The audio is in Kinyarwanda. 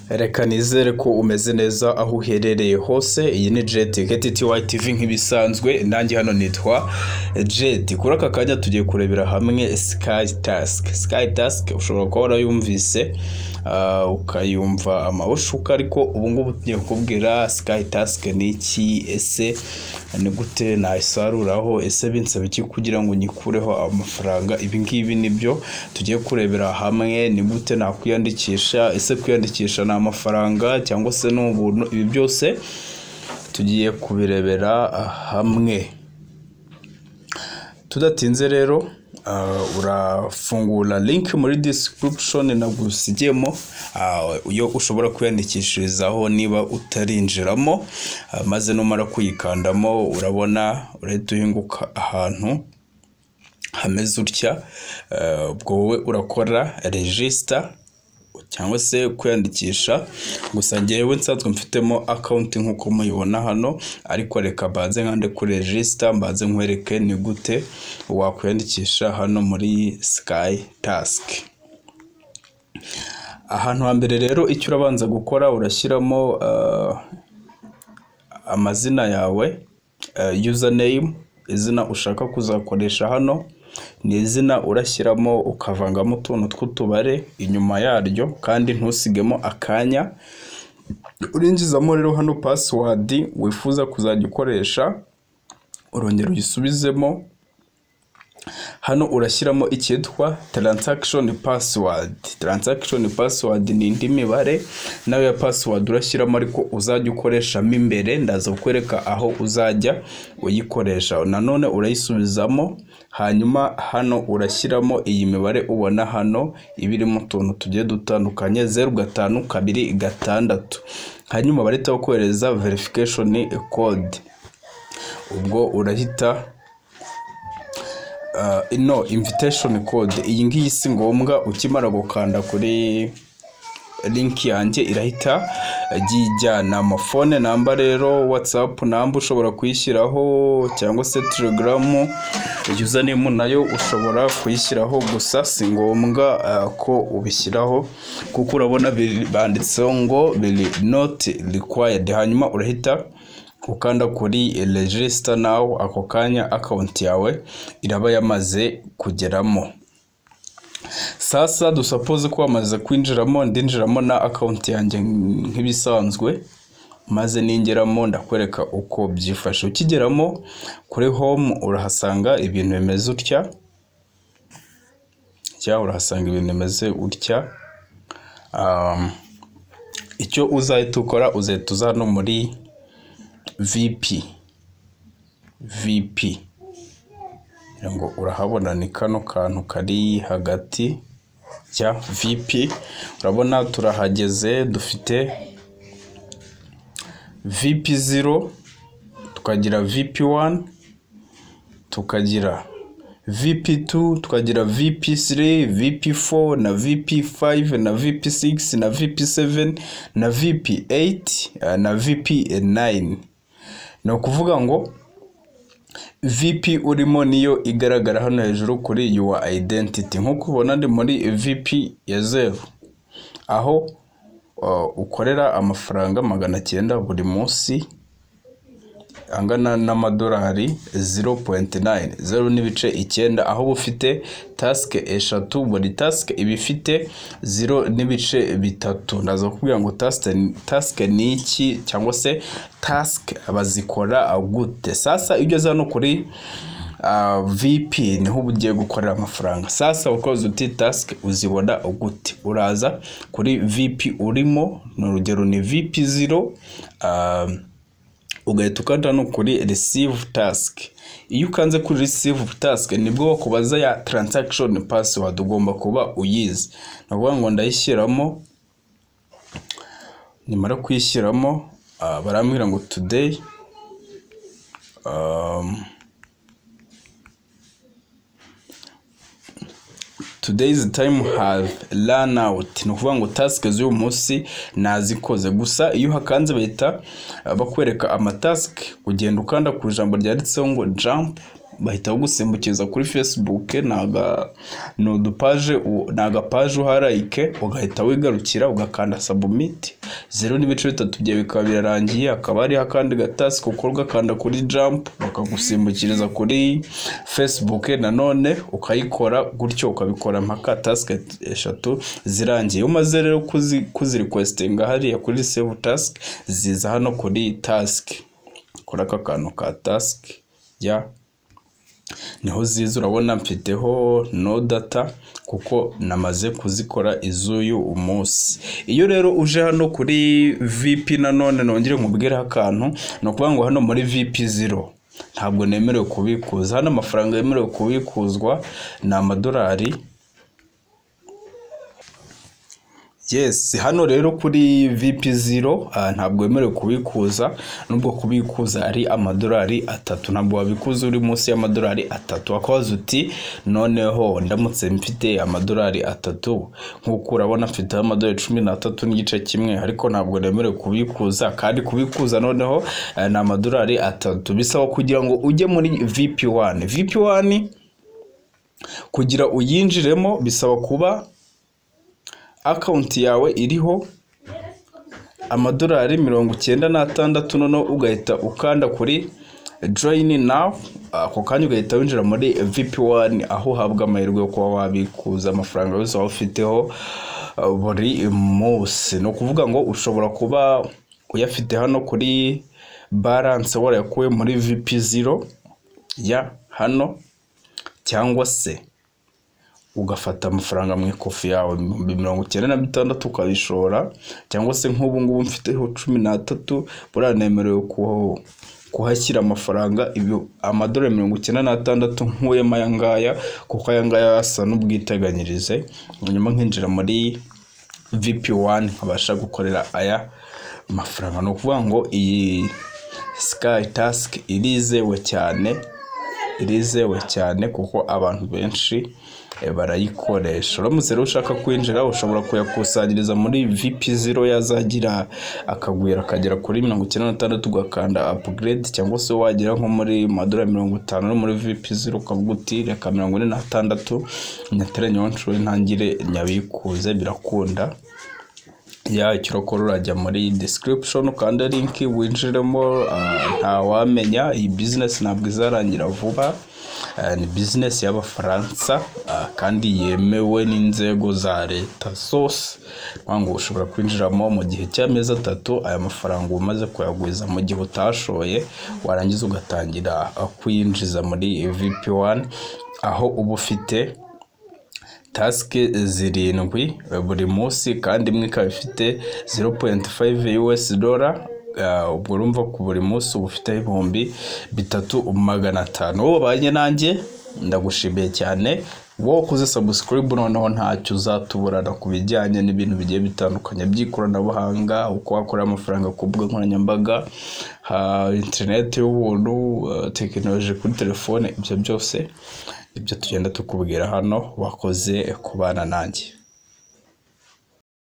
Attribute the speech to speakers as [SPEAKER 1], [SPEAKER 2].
[SPEAKER 1] Reka nizere ko umeze neza aho uherereye hose iyi ni jeti geti tiwayi tivi nk'ibisanzwe nanjye hano nitwa jeti kuri aka kanya tugiye kurebera hamwe sikayi tasike sikayi tasike ushobora kuba warayumvise ah, ukayumva amabushuka ariko ubu ngubu tugiye kukubwira sikayi tasike ni iki ese ni gute nayisaruraho ese binsaba iki kugira ngo nyikureho amafaranga ibi ngibi nibyo tugiye kurebera hamwe ni gute nakwiyandikisha ese kwiyandikisha ni amafaranga cyangwa se ni ubuntu ibi byose tugiye kubirebera hamwe tudatinze rero uh, urafungura link muri description nagusigiyemo uh, yo ushobora kwiyandikishirizaho niba utarinjiramo uh, maze numara kuyikandamo urabona urahita uhinguka ahantu hameze utya uh, ubwo wowe urakora regisita cyangwa se kwiyandikisha gusa ngewe nsanzwe mfitemo akawunti nk'uko muyibona hano ariko reka mbanze nkande kuri regisita mbanze nkwereke ni gute wakwiyandikisha hano muri sikayi tasike ahantu hambere rero icyo urabanza gukora urashyiramo ah, amazina yawe eh, username izina ushaka kuzakoresha hano ni izina urashyiramo ukavangamo utuntu tw'utubare inyuma yaryo kandi ntusigemo akanya urinjizamo rero hano pasiwadi wifuza kuzajya ukoresha urongera uyisubizemo hano urashyiramo icyitwa taranzakishoni pasiwadi taranzakishoni pasiwadi ni indi mibare nayo ya pasiwadi urashyiramo ariko uzajya ukoreshamo imbere ndaza kukwereka aho uzajya uyikoresha nanone urayisubizamo hanyuma hano urashyiramo iyi mibare ubona hano iba irimo utuntu tugiye dutandukanye zeru gatanu kabiri gatandatu hanyuma barahita bakohereza verifikashoni kode ubwo urahita uh, no invitation code iyi ngiyi si ngombwa ukimara gukanda kuri link yanjye irahita yijyana amafone namba rero whatsapp namba ushobora kuyishyiraho cyangwa se telegram username nayo ushobora kuyishyiraho gusa si ngombwa uh, ko ubishyiraho kuko urabona biri- banditseho ngo biri not required hanyuma urahita ukanda kuri register now ako kanya account yawe iraba yamaze kugeramo sasa dusapoze ko wamaze kwinjiramo ndinjiramo na account yanjye nk'ibisanzwe maze ningeramo ndakwereka uko byifashe ukigeramo kuri home urahasanga ibintu bimeze utya cyangwa urahasanga ibintu bimeze utya um, icyo uzahita ukora uzahita uza hano muri VP VP ngo urahabona ni kano kantu kari hagati ya VP urabona turahageze dufite VP 0 tukagira VP 1 tukagira VP 2 tukagira VP 3 VP 4 na VP 5 na VP 6 na VP 7 na VP 8 eh, na VP 9 ni ukuvuga ngo VP urimo niyo igaragara hano hejuru kuri your identity nk'uko ubona ndi muri VP ya zeru aho uh, ukorera amafaranga magana cyenda buri munsi angana n'amadolari 0.9 zeru n'ibice icyenda aho uba ufite tasike eshatu buri tasike iba ifite zero n'ibice bitatu ndaza kukubwira ngo tasike tasike ni iki cyangwa se tasike bazikora gute sasa iyo ugeze hano kuri ah, VP niho uba ugiye gukorera amafaranga sasa ukoze uti tasike uzibona gute uraza kuri VP urimo ni urugero ni VP 0 ah, ugahita ukanda no kuri receive task iyo ukanze kuri receive task nibwo bakubaza ya transaction password ugomba kuba uyizi ni ukuvuga ngo ndayishyiramo nimara kuyishyiramo ah, barambwira ngo today um, today's time have run out ni ukuvuga ngo tasike z'uyu munsi nazikoze gusa iyo hakanze bahita uh, bakwereka amatasike ugenda ukanda ku ijambo ryanditseho ngo jump bahita bagusimbukiza kuri facebook ni aga- ni udupaje u- ni agapaje uharayike ugahita wigarukira ugakanda submit zeru n'ibice bitatu byawe bikaba birarangiye hakaba hariho akandi gatasi ukorwa kanda kuri jump bakagusimbukiriza kuri facebook nanone ukayikora gutyo ukabikora mpaka task eshatu zirangiye iyo umaze rero kuzi kuzirequestinga hariya kuri save task ziza hano kuri task kora aka kantu ka task ya niho ziza urabona mfiteho no data kuko namaze kuzikora iz'uyu umunsi iyo rero uje hano kuri vp nanone nongere nkubwireho akantu ni ukuvuga ngo hano muri vp zero ntabwo nemerewe kubikuza hano amafaranga yemerewe kubikuzwa ni amadolari yes hano rero kuri vp zero ah, ntabwo wemerewe kubikuza nubwo kubikuza ari amadolari atatu ntabwo wabikuza uri munsi y'amadolari atatu wakabaza uti noneho ndamutse mfite amadolari atatu nk'uko urabona mfite amadolari cumi n'atatu n'igice kimwe ariko ntabwo nemerewe kubikuza kandi kubikuza noneho eh, ni amadolari atatu bisaba kugira ngo ujye muri vp one vp one kugira uyinjiremo bisaba kuba akawunti yawe iriho amadolari mirongo icyenda n'atandatu noneho ugahita ukanda kuri joyini nawu ako kanya ugahita winjira muri vipi wani aho uhabwa amahirwe yo kuba wabikuza amafaranga yose waba ufiteho uh, buri munsi ni ukuvuga ngo ushobora kuba uyafite hano kuri baranse warayakuye muri vipi ziro ya hano cyangwa se ugafata amafaranga mu ikofi yawe ibihumbi mirongo icyenda na bitandatu ukabishora cyangwa se nk'ubu ngubu mfiteho cumi n'atatu buranemerewe ku- kuhashyira amafaranga ibyo amadolari mirongo icyenda n'atandatu nkuyemo aya ngaya kuko aya ngaya asa n'ubwiteganyirize hanyuma nkinjira muri vp wani nkabasha gukorera aya mafaranga ni ukuvuga ngo iyi sikayi tasike irizewe cyane irizewe cyane kuko abantu benshi eh, barayikoresha uramutse rero ushaka kwinjira ushobora kuyakusanyiriza muri vp zero yazagira akagwira akagera kuri mirongo icyenda n'atandatu ugakanda upgrade cyangwa se wagera nko muri madora mirongo itanu no muri vp zero ukavuga uti reka mirongo ine n'atandatu nyatere nyonshore ntangire nyabikuze birakunda ya ikirokoro urajya muri description ukanda link winjiremo ah, ntawamenya iyi business ntabwo izarangira vuba Ah, ni business y'abafaransa ah, kandi yemewe n'inzego za leta zose Ni ngo ushobora kwinjiramo mu gihe cy'amezi atatu aya mafaranga umaze kuyagwiza mu gihe utashoye warangiza ugatangira ah, kuyinjiza muri vp1 aho uba ufite tasike zirindwi buri munsi kandi imwe ikaba ifite 0.5 US dollar Ah, ubwo urumva ku buri munsi uba ufite ibihumbi bitatu magana atanu wowe ubanye nanjye ndagushimiye cyane wowe ukoze sabusikaribu noneho ntacyo uzatuburana ku bijyanye n'ibintu bigiye bitandukanye by'ikoranabuhanga uko wakorera amafaranga ku mbuga nkoranyambaga ha interineti y'ubuntu ah, tekinoloji kuri telefone ibyo byose ibyo tugenda tukubwira hano wakoze kubana nanjye